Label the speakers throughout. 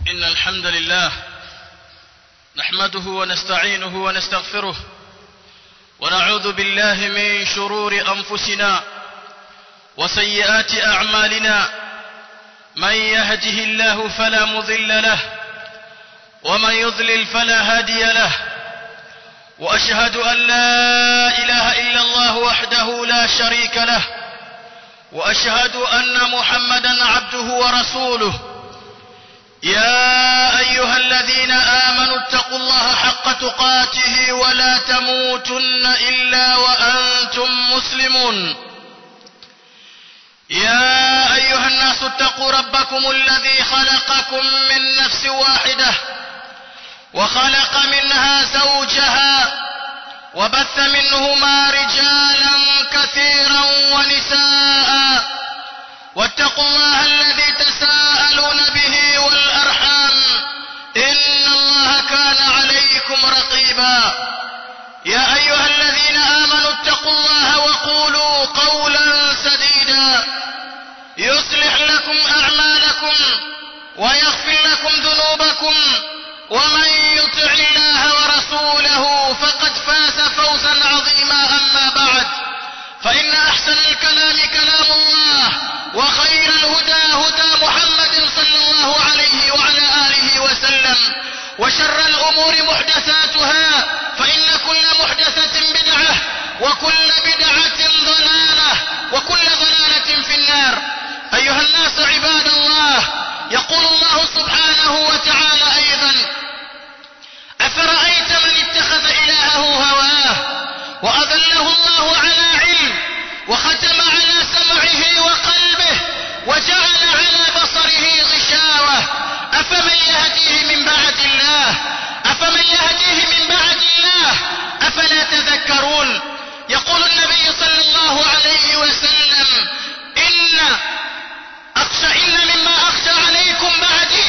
Speaker 1: إن الحمد لله نحمده ونستعينه ونستغفره ونعوذ بالله من شرور أنفسنا وسيئات أعمالنا من يهده الله فلا مضل له ومن يضلل فلا هادي له وأشهد أن لا إله إلا الله وحده لا شريك له وأشهد أن محمدا عبده ورسوله يا أيها الذين آمنوا اتقوا الله حق تقاته ولا تموتن إلا وأنتم مسلمون يا أيها الناس اتقوا ربكم الذي خلقكم من نفس واحدة وخلق منها زوجها وبث منهما رجالا كثيرا ونساء واتقوا الله الذي تساءلون به والأرحام إن الله كان عليكم رقيبا يا أيها الذين آمنوا اتقوا الله وقولوا قولا سديدا يصلح لكم أعمالكم ويغفر لكم ذنوبكم ومن يطع الله ورسوله فقد فاز فوزا عظيما أما بعد فإن أحسن الكلام كلام الله وخير الهدى هدى محمد صلى الله عليه وعلى آله وسلم وشر الأمور محدثاتها فإن كل محدثة بدعة وكل بدعة ضلالة وكل ضلالة في النار أيها الناس عباد الله يقول الله سبحانه وتعالى أيضا أفرأيت من اتخذ إلهه هواه وأذله الله على علم وختم على سمعه وقلبه وجعل على بصره غشاوة أفمن يهديه من بعد الله أفمن يهديه من بعد الله أفلا تذكرون يقول النبي صلى الله عليه وسلم إن أخشى إن مما أخشى عليكم بعدي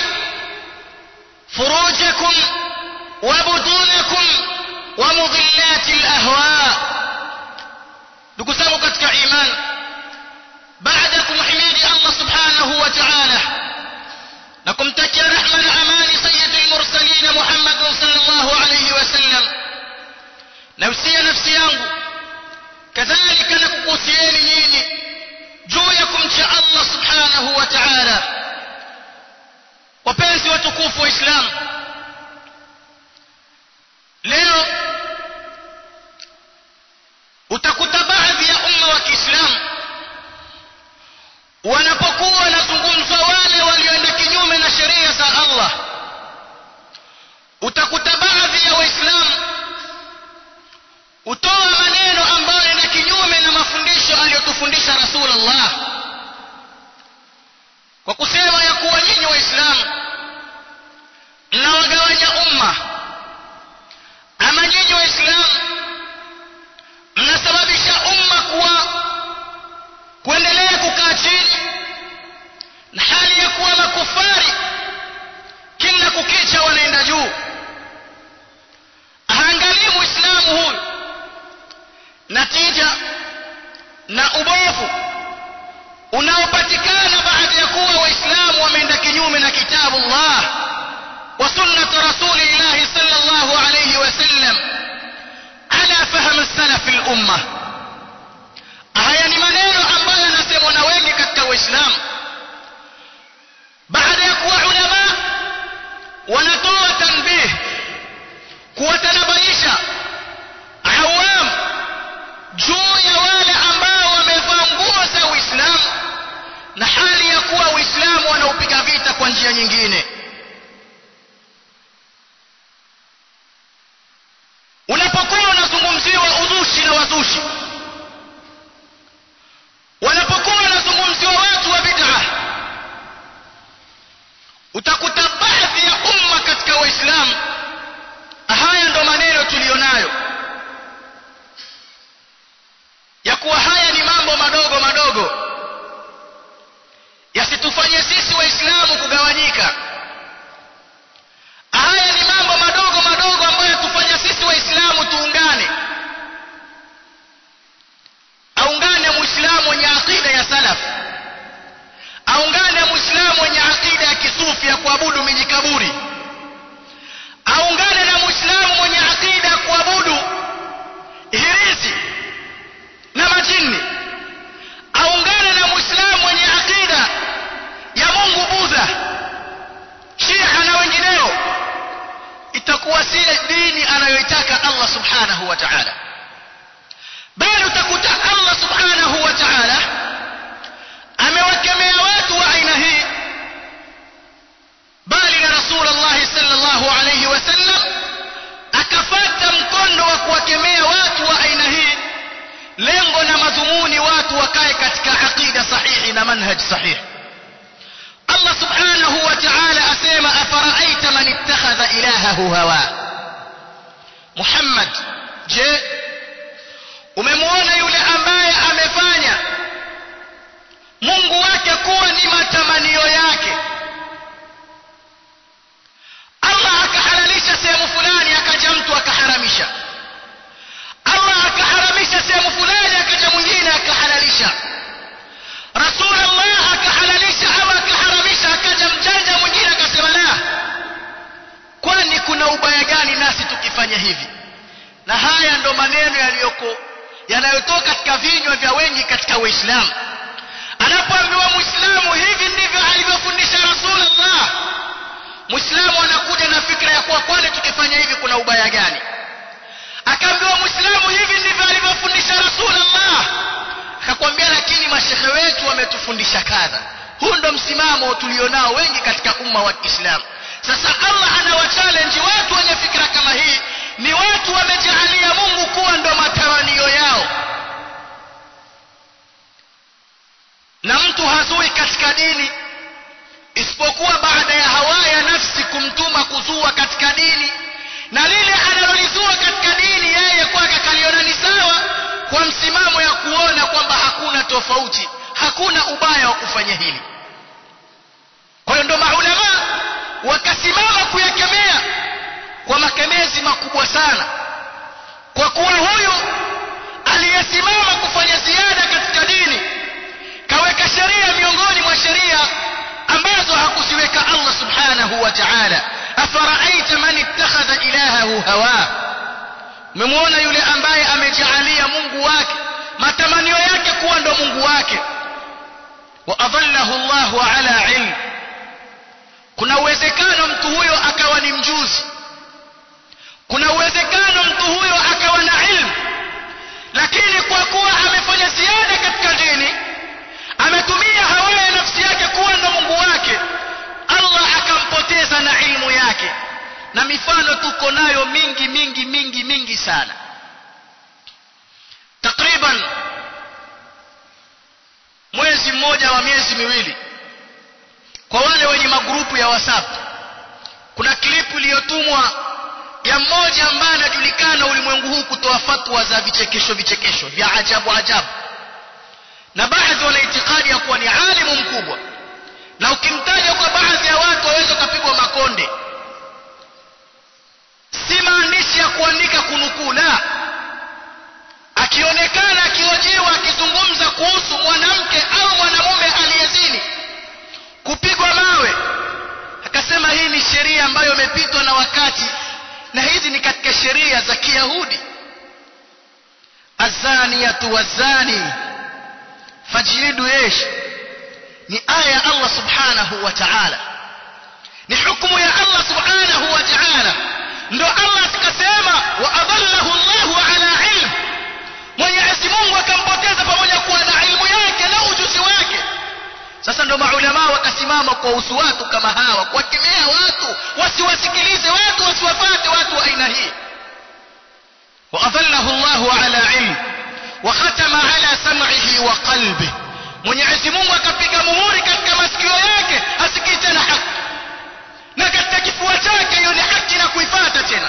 Speaker 1: فروجكم وبطونكم ومضلات الأهواء ndugu zangu katika iman baada ya kumhimidi Allah subhanahu wa ta'ala na kumtakia rehma na amani sayyidul mursalin Muhammad sallallahu alayhi wasallam nausia nafsi yangu kadhalika na kukusieni nyinyi juu ya kumcha Allah subhanahu wa ta'ala wapenzi watukufu wa Islam leo utakuta baadhi ya umma wa Kiislamu wanapokuwa wanazungumzwa wale walioenda kinyume na sheria za Allah utakuta baadhi ya waislamu utoa maneno ambayo ni kinyume na mafundisho aliyotufundisha Rasulullah kwa kusema ya kuwa nyinyi waislamu mnawagawanya umma ama nyinyi waislamu mnasababisha umma kuwa kuendelea kukaa chini na hali ya kuwa makufari kila kukicha wanaenda juu haangalii muislamu huyu natija na ubovu unaopatikana baada ya kuwa waislamu wameenda kinyume na kitabu Allah wa sunnat rasulillah sallallahu alayhi wasallam ala fahm salaf al-umma haya ni maneno ambayo yanasemwa na wengi katika waislamu baada ya kuwa ulama wanatoa tanbih kuwatanabaisha awam juu ya wale ambao wamevaa nguo za uislamu na hali ya kuwa uislamu wanaupiga vita kwa njia nyingine unapokuwa unazungumziwa uzushi na wazushi wanapokuwa wanazungumziwa watu wa bid'a utakuta baadhi ya umma katika waislamu haya ndo maneno tuliyonayo ya kuwa haya ni mambo madogo madogo yasitufanye sisi waislamu kugawanyika haya ni mambo madogo madogo ambayo tufanya sisi waislamu tuungane aungane muislamu mwenye aqida ya salaf aungane muislamu mwenye aqida ya kisufi ya kuabudu kuabudu mijikaburi aungane na muislamu mwenye akida ya kuabudu hirizi na majini aungane na muislamu mwenye akida ya mungu budha shia na wengineo itakuwa si dini anayoitaka allah subhanahu wa ta'ala bali utakuta allah subhanahu wa ta'ala amewakemea watu wa aina hii bali na rasulullah sallallahu alayhi wasallam akafata mkondo wa kuwakemea watu wa aina hii lengo na madhumuni watu wakae katika aqida sahihi na manhaj sahihi Allah subhanahu wa ta'ala asema afaraaita man ittakhadha ilahahu hawa Muhammad je umemwona yule ambaye amefanya Mungu wake kuwa ni matamanio yake Allah akahalalisha sehemu fulani akaja mtu akaharamisha Allah akaharamisha sehemu fulani akaja mwingine akahalalisha Rasulullah akahalalisha au akaharamisha akaja mjanja mwingine akasema la kwani kuna ubaya gani nasi tukifanya hivi na haya ndo maneno yaliyoko yanayotoka katika vinywa vya wengi katika Uislamu anapoambiwa Muislamu hivi ndivyo alivyofundisha Rasulullah Muislamu anakuja na fikra ya kuwa kwani tukifanya hivi kuna ubaya gani akaambiwa Muislamu hivi ndivyo alivyofundisha Rasulullah akakwambia lakini mashehe wetu wametufundisha kadha huu ndo msimamo tulionao wengi katika umma wa Kiislamu sasa Allah anawachallenge watu wenye fikra kama hii ni watu wamejalia Mungu kuwa ndo matamanio yao na mtu hazui katika dini isipokuwa baada ya hawa ya nafsi kumtuma kuzua katika dini na lile analolizua katika dini yeye kwake kaliona ni sawa kwa msimamo ya kuona kwamba hakuna tofauti hakuna ubaya wa kufanya hili kwa hiyo ndo maulama wakasimama kuyakemea kwa makemezi makubwa sana kwa kuwa huyu aliyesimama kufanya ziada katika dini kaweka sheria miongoni mwa sheria ambazo hakuziweka Allah subhanahu wa ta'ala afaraaita man ittakhadha ilahahu hawa umemwona yule ambaye amejaalia Mungu wake matamanio yake kuwa ndo Mungu wake wa adallahu Allahu ala ilm kuna uwezekano mtu huyo akawa ni mjuzi kuna uwezekano mtu huyo akawa na ilmu lakini kwa kuwa amefanya ziada katika dini ametumia hawa ya nafsi yake kuwa ndo Mungu wake Allah akampoteza na ilmu yake na mifano tuko nayo mingi mingi mingi mingi sana takriban mwezi mmoja wa miezi miwili kwa wale wenye magrupu ya WhatsApp kuna klipu iliyotumwa ya mmoja ambaye anajulikana ulimwengu huu kutoa fatwa za vichekesho vichekesho vya ajabu ajabu na baadhi wana itikadi ya kuwa ni alimu mkubwa na ukimtaja kwa baadhi ya watu waweza ukapigwa makonde si maandishi ya kuandika kunukuu la akionekana akihojiwa akizungumza kuhusu mwanamke au mwanamume aliyezini kupigwa mawe akasema hii ni sheria ambayo imepitwa na wakati na hizi ni katika sheria za Kiyahudi azaniyatu wazani fajlidu yesh ni aya ya Allah subhanahu wa ta'ala ni hukumu ya Allah subhanahu wa ta'ala ndo Allah akasema wa adallahu Allahu ala ilm Mwenyezi Mungu akampoteza pamoja kuwa na ilmu yake na ujuzi wake sasa ndo maulama wakasimama kwa usu watu kama hawa kuwakemea watu wasiwasikilize watu wasiwafate watu wa aina hii وأظله الله على علم وختم على سمعه وقلبه Mwenyezi Mungu akapiga muhuri katika masikio yake asikii tena haki na katika kifua chake hiyo ni haki na kuifata tena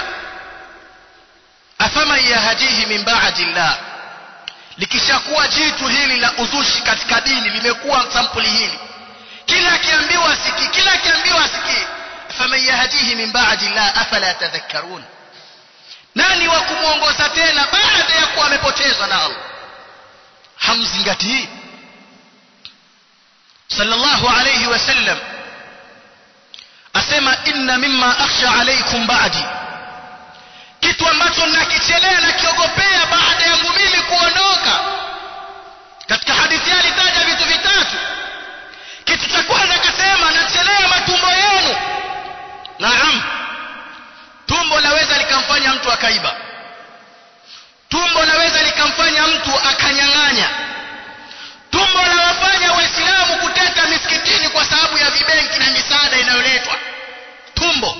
Speaker 1: afaman yahdihi min ba'di llah likishakuwa jitu hili la uzushi katika dini limekuwa sampuli hili kila akiambiwa asikii kila akiambiwa asikii faman yahdihi min ba'di llah afala tadhakkarun nani wa kumwongoza tena baada ya kuwa amepotezwa na Allah hamzingatii sallallahu alayhi wasallam asema inna mimma akhsha alaykum ba'di kitu ambacho nakichelea na kiogopea baada yangu mimi kuondoka katika hadithi alitaja vitu vitatu kitu cha kwanza akasema nachelea matumbo yenu naam tumbo laweza likamfanya mtu akaiba tumbo laweza likamfanya mtu akanyang'anya tumbo lawafanya waislamu kuteta misikitini kwa sababu ya vibenki na misaada inayoletwa tumbo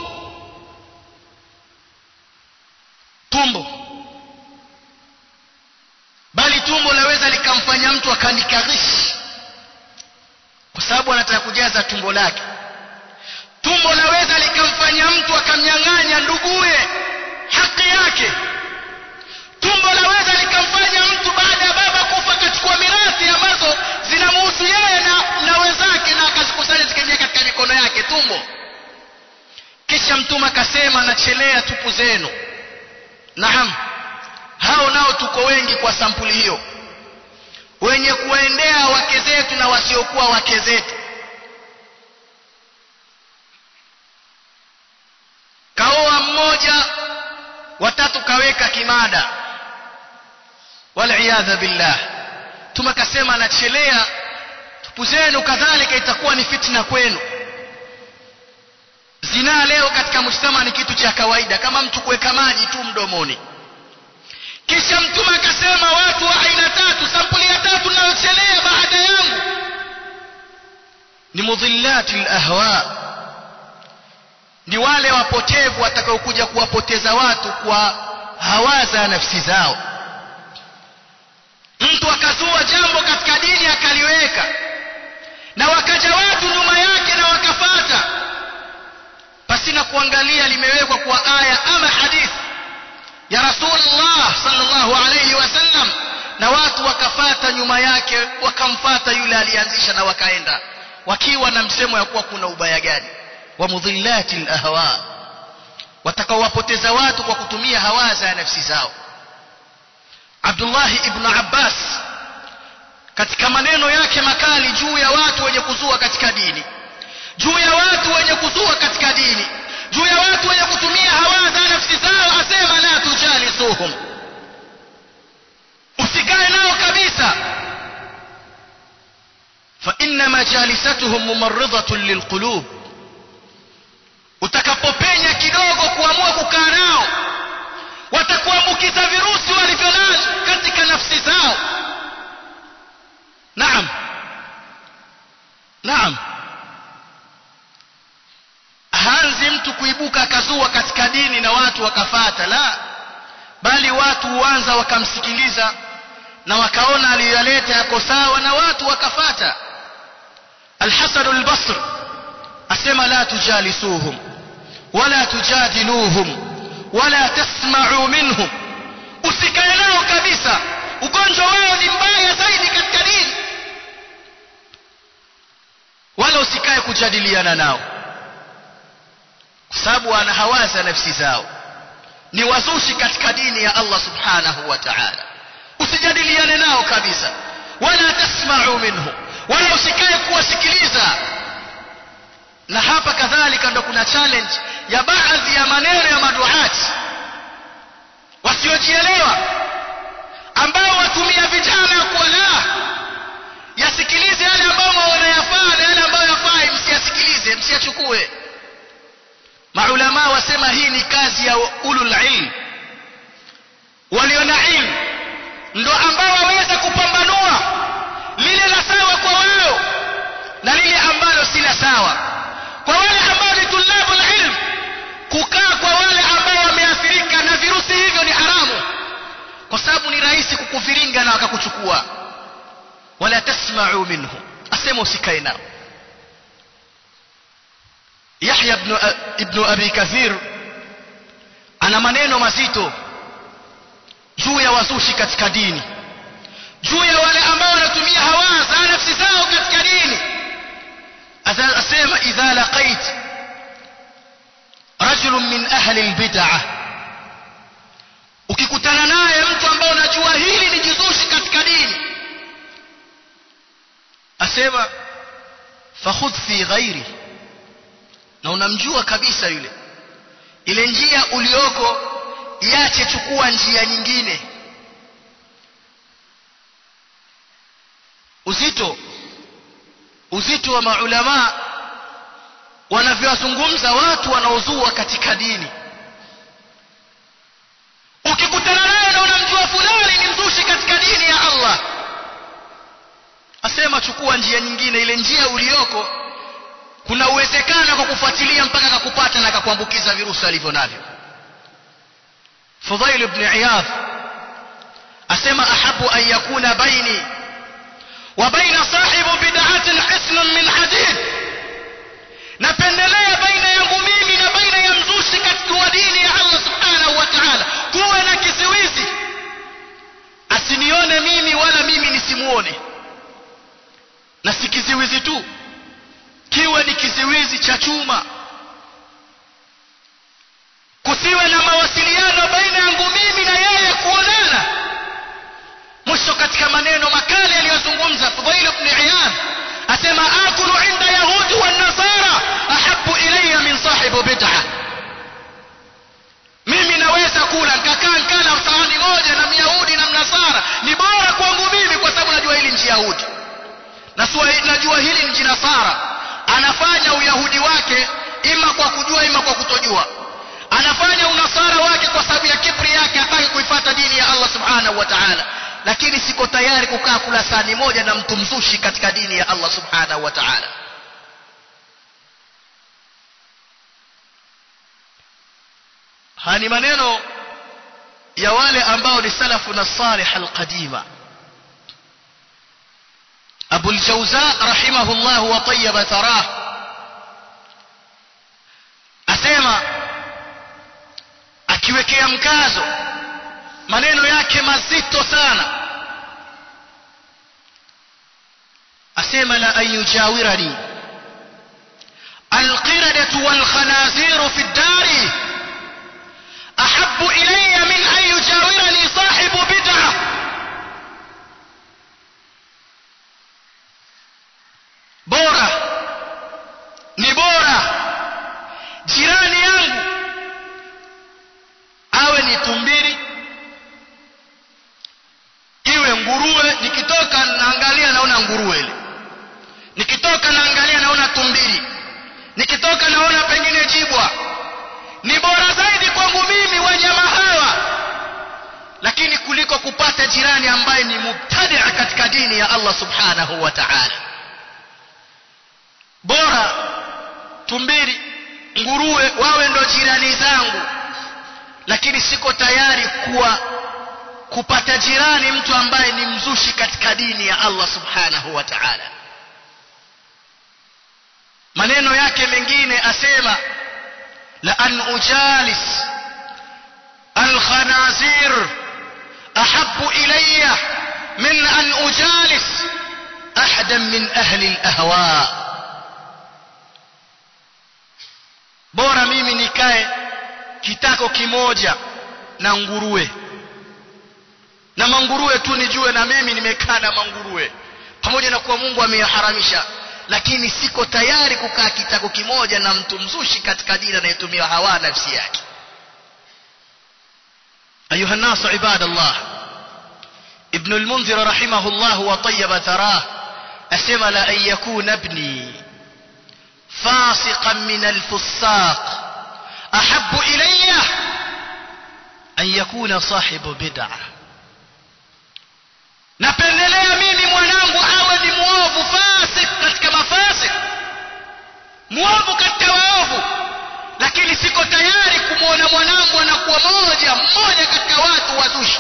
Speaker 1: tumbo bali tumbo laweza likamfanya mtu akaandika ghishi kwa sababu anataka kujaza tumbo lake tumbo laweza likamfanya mtu akamnyang'anya nduguye haki yake tumbo laweza likamfanya mtu baada ya baba kufa akachukua mirathi ambazo zinamhusu yeye na, na wenzake na akazikusanya zikaingia katika mikono yake tumbo kisha mtume akasema nachelea tupu zenu naam hao nao tuko wengi kwa sampuli hiyo wenye kuwaendea wake zetu na wasiokuwa wake zetu kaoa mmoja watatu kaweka kimada waliyadha billah tumekasema anachelea tupu zenu kadhalika itakuwa ni fitna kwenu zinaa leo katika mujtama ni kitu cha kawaida kama mtu kuweka maji tu mdomoni kisha mtume akasema watu wa aina tatu sampuli ya tatu nayochelea baada yangu ni mudhillati lahwa ni wale wapotevu watakaokuja kuwapoteza watu kwa hawaza nafsi zao mtu akazua jambo katika dini akaliweka na wakaja watu nyuma yake na wakafata pasina kuangalia limewekwa kwa aya ama hadithi ya rasulullah sallallahu alayhi wasallam na watu wakafata nyuma yake wakamfata yule alianzisha na wakaenda wakiwa na msemo ya kuwa kuna ubaya gani wa mudhillati lahwa watakaowapoteza watu kwa kutumia hawaza ya nafsi zao Abdullah ibn Abbas katika maneno yake makali juu ya watu wenye kuzua katika dini juu ya watu wenye kuzua katika dini juu ya watu wenye kutumia hawaza nafsi zao asema la tujalisuhum usikae nao kabisa fa inna majalisatuhum mumarridatun lilqulub utakapopenya kidogo kuamua kukaa nao watakuambukiza virusi walivyonavyo katika nafsi zao naam naam hanzi mtu kuibuka akazua katika dini na watu wakafata la bali watu huanza wakamsikiliza na wakaona aliyoyaleta yako sawa na watu wakafata alhasan albasri asema la tujalisuhum wala tujadiluhum wala tasma'u minhum usikae nao kabisa ugonjwa wao ni mbaya zaidi katika dini wala usikae kujadiliana nao kwa sababu wana hawaza nafsi zao ni wazushi katika dini ya Allah subhanahu wa ta'ala usijadiliane nao kabisa wala tasma'u minhum wala usikae kuwasikiliza na hapa kadhalika ndo kuna challenge ya baadhi ya maneno ya maduati wasiojielewa ambao watumia vijana kuwa la yasikilize yale ambayo wanayafaa na yale ambayo yafai msiyasikilize msiyachukue maulama wasema hii ni kazi ya ulul ilm walio na ilmu ndo ambao waweza kupambanua lile la sawa kwa wao na lile ambalo si la sawa kwa wale ambao ni tulabul ilm kukaa kwa wale ambao wameathirika na virusi hivyo ni haramu kwa sababu ni rahisi kukuviringa na wakakuchukua wala tasma'u minhum asema usikae nao Yahya ibn ibn Abi Kathir ana maneno mazito juu ya wazushi katika dini juu ya wale ambao wanatumia hawaza nafsi zao katika dini asema idha laqait rajul min ahli albid'ah ukikutana naye mtu ambaye unajua hili ni jizushi katika dini asema fakhudh fi ghairi na unamjua kabisa yule ile njia ulioko iache chukua njia nyingine uzito uzito wa maulama wanavyowazungumza watu wanaozua katika dini ukikutana naye na unamjua fulani ni mzushi katika dini ya Allah asema chukua njia nyingine ile njia ulioko kuna uwezekano kwa kufuatilia mpaka akakupata na akakuambukiza virusi alivyo navyo Fudhail ibn Iyadh asema ahabu an yakuna baini wa baina sahibu bid'atin hisnun min hadid napendelea baina yangu mimi na baina ya mzushi katika dini ya Allah subhanahu wa ta'ala kuwe na kiziwizi asinione mimi wala mimi nisimuone na si kiziwizi tu kiwe ni kiziwizi cha chuma kusiwe na mawasiliano baina yangu mimi na yeye kuonana mwisho katika maneno makali aliyozungumza Fudhail ibn Iyad asema akulu inda yahudi wa nasara ahabu ilayya min sahibu bid'ah mimi naweza kula nikakaa nkala sahani moja na myahudi na mnasara ni bora kwangu mimi kwa sababu najua hili nchi yahudi na najua hili nchi nasara anafanya uyahudi wake ima kwa kujua ima kwa kutojua anafanya unasara wake kwa sababu ya kibri yake hataki kuifata dini ya Allah subhanahu wa ta'ala lakini siko tayari kukaa kula sahani moja na mtu mzushi katika dini ya Allah subhanahu wa ta'ala haya ni maneno ya wale ambao ni salafu na salih alqadima Abu al-Jawza rahimahullah wa tayyaba tharah asema akiwekea mkazo maneno yake mazito sana asema la an yujawirani القردة والخنازير في الدار أحب إلي من أن يجاورني صاحب بدعة bora ni bora jirani yangu awe ni tumbiri iwe nguruwe nikitoka naangalia naona nguruwe ile nikitoka naangalia naona tumbiri nikitoka naona pengine jibwa ni bora zaidi kwangu mimi wanyama hawa lakini kuliko kupata jirani ambaye ni mubtadia katika dini ya Allah subhanahu wa ta'ala bora tumbiri nguruwe wawe ndo jirani zangu lakini siko tayari kuwa kupata jirani mtu ambaye ni mzushi katika dini ya Allah subhanahu wa ta'ala maneno yake mengine asema la an ujalis alkhanazir ahabbu ilayya min an ujalis ahadan min ahli alahwa bora mimi nikae kitako kimoja na nguruwe na manguruwe tu nijue na mimi nimekaa na manguruwe pamoja na kuwa Mungu ameyaharamisha lakini siko tayari kukaa kitako kimoja na mtu mzushi katika dini anayetumia hawa nafsi yake ayuha الناس عباد الله ابن المنذر رحمه الله وطيب ثراه أسمل أن يكون ابني فاسقا من الفساق أحب إلي أن يكون صاحب بدعة napendelea mimi mwanangu awe ni mwovu fasik katika mafasik mwovu katika waovu lakini siko tayari kumwona mwanangu anakuwa moja mmoja katika watu wazushi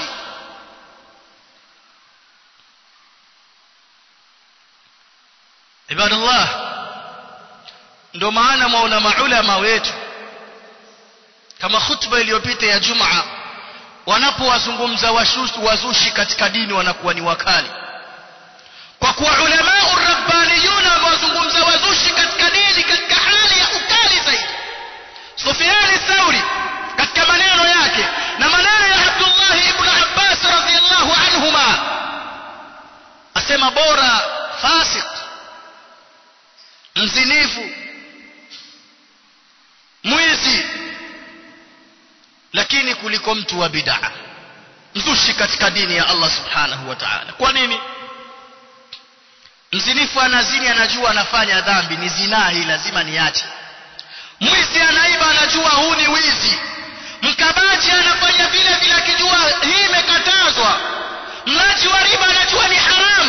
Speaker 1: ibadallah ndo maana mwaona maulama wetu kama khutba iliyopita ya jumaa wanapowazungumza wazushi katika dini wanakuwa ni wakali kwa kuwa ulamau rabbaniyuna wamewazungumza wazushi katika dini katika hali ya ukali zaidi Sufyan Thauri katika maneno yake na maneno ya Abdullah ibn Abbas radhiyallahu anhuma asema bora fasik mzinifu lakini kuliko mtu wa bid'a mzushi katika dini ya Allah subhanahu wa ta'ala kwa nini mzinifu anazini anajua anafanya dhambi ni zinaa hii lazima niache mwizi anaiba anajua huu ni wizi mkabaji anafanya vile vile akijua hii imekatazwa mlaji wa riba anajua ni haramu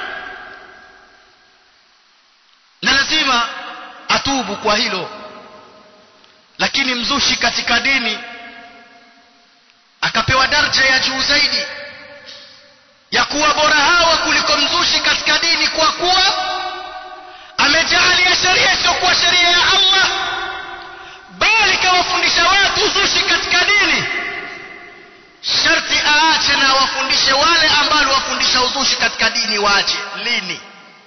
Speaker 1: na lazima atubu kwa hilo lakini mzushi katika dini akapewa daraja ya juu zaidi ya kuwa bora hawa kuliko mzushi katika dini kwa kuwa amejaalia sheria isiyokuwa sheria ya Allah bali kawafundisha watu uzushi katika dini sharti aache na wafundishe wale ambao wafundisha uzushi katika dini waache lini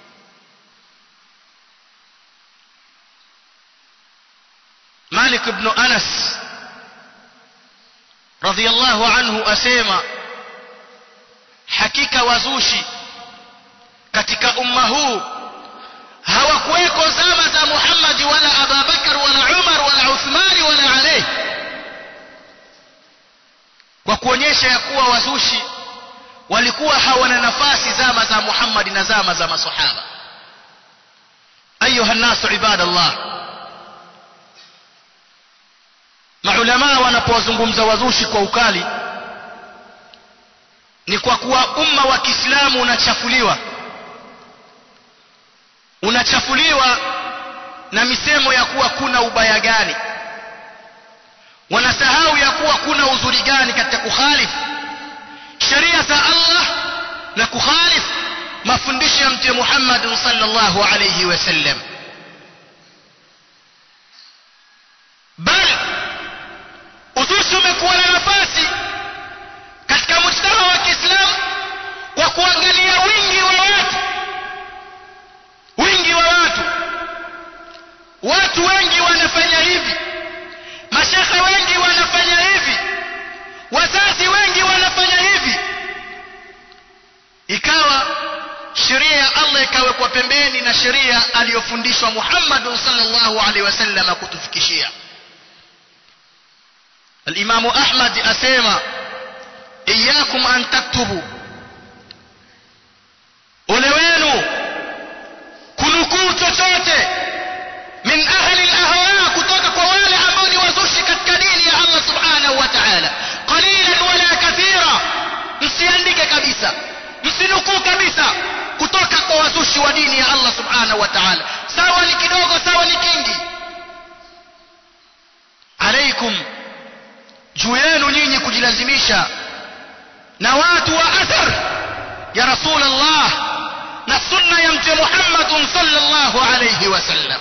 Speaker 1: Malik ibn Anas radhiyallahu anhu asema hakika wazushi katika umma huu hawakuweko zama za Muhammad wala Abubakar wala Umar wala Uthmani wala Ali kwa kuonyesha ya kuwa wazushi walikuwa hawana nafasi zama za Muhammad na zama za masahaba ayuha nasu ibadallah maulama wanapowazungumza wazushi kwa ukali ni kwa kuwa umma wa Kiislamu unachafuliwa unachafuliwa na misemo ya kuwa kuna ubaya gani wanasahau ya kuwa kuna uzuri gani katika kukhalifu sheria za Allah na kukhalifu mafundisho ya mtume Muhammad sallallahu alayhi wasallam bali uzushi umekuwa na nafasi katika mujtama wa Kiislamu kwa kuangalia wingi wa watu wingi wa watu watu wengi wanafanya hivi mashekhe wengi wanafanya hivi wazazi wengi wanafanya hivi ikawa sheria ya Allah ikawekwa pembeni na sheria aliyofundishwa Muhammad sallallahu alaihi wasallam kutufikishia الإمام أحمد أسيما إياكم أن تكتبوا ولوينوا kunukuu chochote min ahli alahwa kutoka kwa wale ambao ni wazushi katika dini ya Allah subhanahu wa ta'ala qalilan wala kathira msiandike kabisa msinukuu kabisa kutoka kwa wazushi wa dini ya Allah subhanahu wa ta'ala sawa ni kidogo sawa ni kingi alaikum juu yenu nyinyi kujilazimisha na watu wa athar ya rasulullah na sunna ya mtume Muhammad sallallahu alayhi wasallam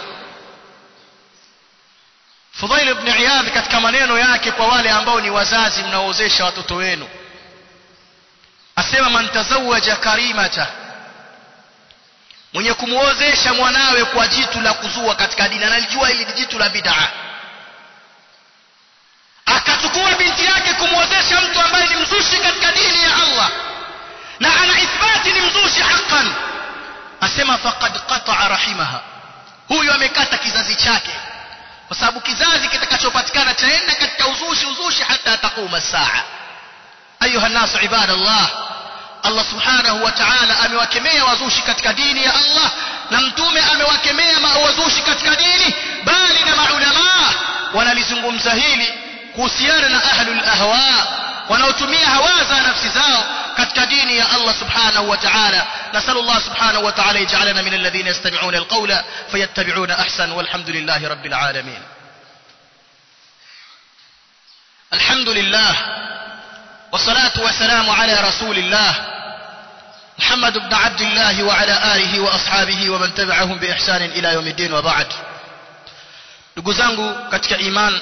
Speaker 1: Fudail ibn Iyadh katika maneno yake kwa wale ambao ni wazazi mnaoozesha watoto wenu asema man tazawaja karimata mwenye kumuozesha mwanawe kwa jitu la kuzua katika dini analijua hili jitu la bid'a akachukua binti yake kumwozesha mtu ambaye ni mzushi katika dini ya Allah na ana ithbati ni mzushi haqqan asema faqad qata'a rahimaha huyu amekata kizazi chake kwa sababu kizazi kitakachopatikana chaenda katika uzushi uzushi hata taquma saa ayuha nasu ibadallah Allah subhanahu wa ta'ala amewakemea wazushi katika dini ya Allah na mtume amewakemea wazushi katika dini bali na maulama wanalizungumza hili kuhusiana na ahlul ahwa wanaotumia hawa za nafsi zao katika dini ya Allah subhanahu wa ta'ala nasallu Allah subhanahu wa ta'ala yaj'alana min alladhina yastami'una alqawla fayattabi'una ahsan walhamdulillahi rabbil alamin alhamdulillah والصلاة والسلام على رسول الله محمد بن عبد الله وعلى آله وأصحابه ومن تبعهم بإحسان إلى يوم الدين وبعد ndugu zangu katika iman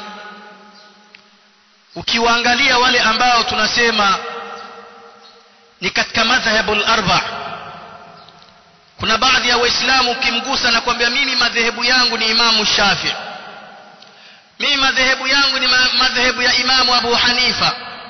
Speaker 1: ukiwaangalia wale ambao tunasema ni katika madhhabul arba kuna baadhi ya waislamu ukimgusa na kwambia mimi madhehebu yangu ni imamu shafi mimi madhehebu yangu ni madhehebu ya imamu abu hanifa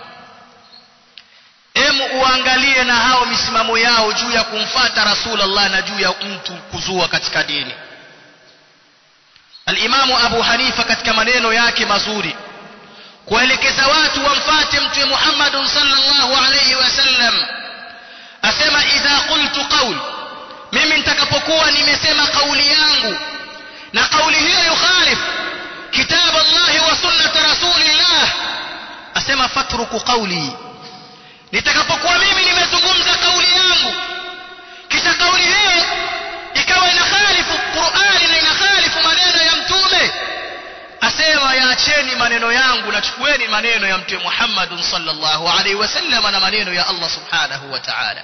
Speaker 1: emu uangalie na hao misimamo yao juu ya kumfata rasulullah na juu ya mtu kuzua katika dini alimamu abu hanifa katika maneno yake mazuri kuelekeza watu wamfate mtume Muhammad sallallahu alayhi wasallam asema idha qultu qawl mimi nitakapokuwa nimesema kauli yangu na kauli hiyo yukhalif kitab Allah wa sunnat rasulillah asema fatruku qawli nitakapokuwa mimi nimezungumza kauli yangu kisha kauli hiyo ikawa inakhalifu Qur'ani na inakhalifu maneno ya mtume asema yaacheni maneno yangu na chukueni maneno ya mtume Muhammad sallallahu alaihi wasallam na maneno ya Allah subhanahu wa ta'ala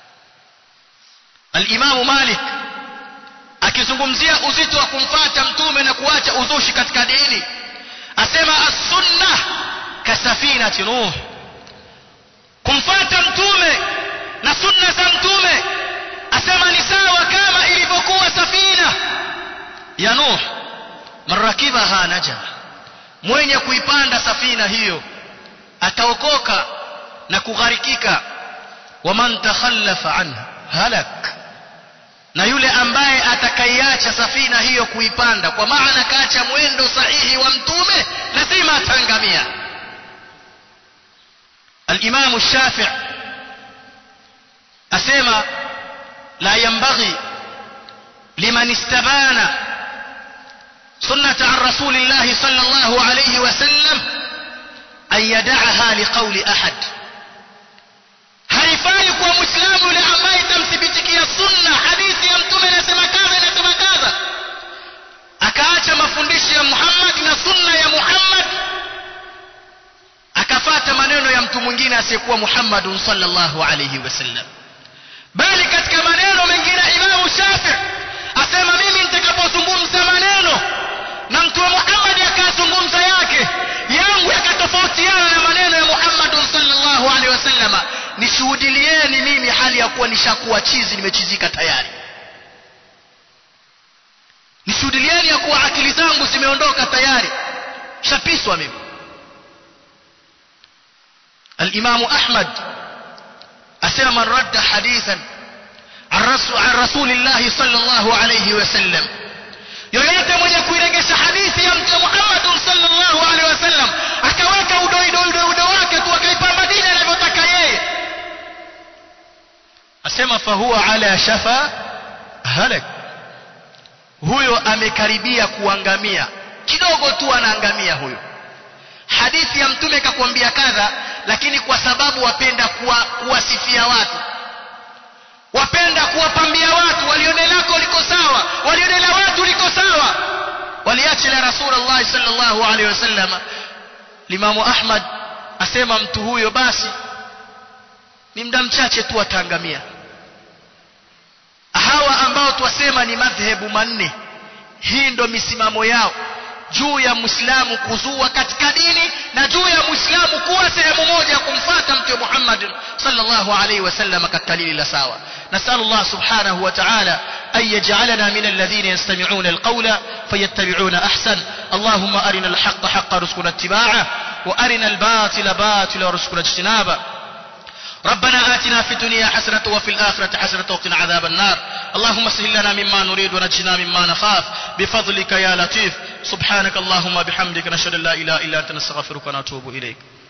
Speaker 1: al-Imam Malik akizungumzia uzito wa kumfata mtume na kuacha uzushi katika dini asema as-sunnah kasafinati nuh kumfata mtume na sunna za mtume asema ni sawa kama ilivyokuwa safina ya nuh marakibaha naja mwenye kuipanda safina hiyo ataokoka na kugharikika waman takhallafa anha halak na yule ambaye atakaiacha safina hiyo kuipanda kwa maana kaacha mwendo sahihi wa mtume lazima atangamia الإمام الشافع أسيما لا ينبغي لمن استبان سنة عن رسول الله صلى الله عليه وسلم أن يدعها لقول أحد haifai kuwa mwislamu yule ambaye itamthibitikia sunna hadithi ya mtume inasema kadha inasema kadha akaacha mafundisho ya muhammad na sunna ya muhammad akafata maneno ya mtu mwingine asiyekuwa muhammadun sallallahu alayhi wasallam bali katika maneno mengine imamu shafi asema mimi nitakapozungumza maneno na mtume muhammad akazungumza yake yangu yakatofautiana na maneno ya muhammadun sallallahu alaihi wasallama nishuhudilieni mimi hali ya kuwa nishakuwa chizi nimechizika tayari nishuhudilieni ya kuwa akili zangu zimeondoka tayari shapiswa mimi الإمام أحمد أسمى من رد حديثا عن رسول, عن رسول الله صلى الله عليه وسلم yoyote mwenye kuiregesha hadithi ya mtume Muhammad sallallahu alaihi wasallam akaweka udoido wake tu akaipamba dini anavyotaka yeye asema fahuwa ala shafa halak huyo amekaribia kuangamia kidogo tu anaangamia huyo hadithi ya mtume kakwambia kadha lakini kwa sababu wapenda kuwasifia watu wapenda kuwapambia watu walione lako liko sawa walione la watu liko sawa waliache la rasulullah sallallahu alaihi wasallam limamu ahmad asema mtu huyo basi ni muda mchache tu ataangamia hawa ambao twasema ni madhehebu manne hii ndo misimamo yao juu ya muislamu kuzua katika dini na juu ya muislamu kuwa sehemu moja kumfata mtume Muhammad sallallahu alaihi wasallam katika lili la sawa نسأل الله سبحانه وتعالى أن يجعلنا من الذين يستمعون القول فيتبعون أحسن اللهم أرنا الحق حق رزقنا اتباعه وأرنا الباطل باطل رزقنا اجتنابه ربنا آتنا في الدنيا حسنة وفي الآخرة حسنة وقنا عذاب النار اللهم سهل لنا مما نريد ونجنا مما نخاف بفضلك يا لطيف سبحانك اللهم بحمدك نشهد ان لا اله الا انت نستغفرك ونتوب اليك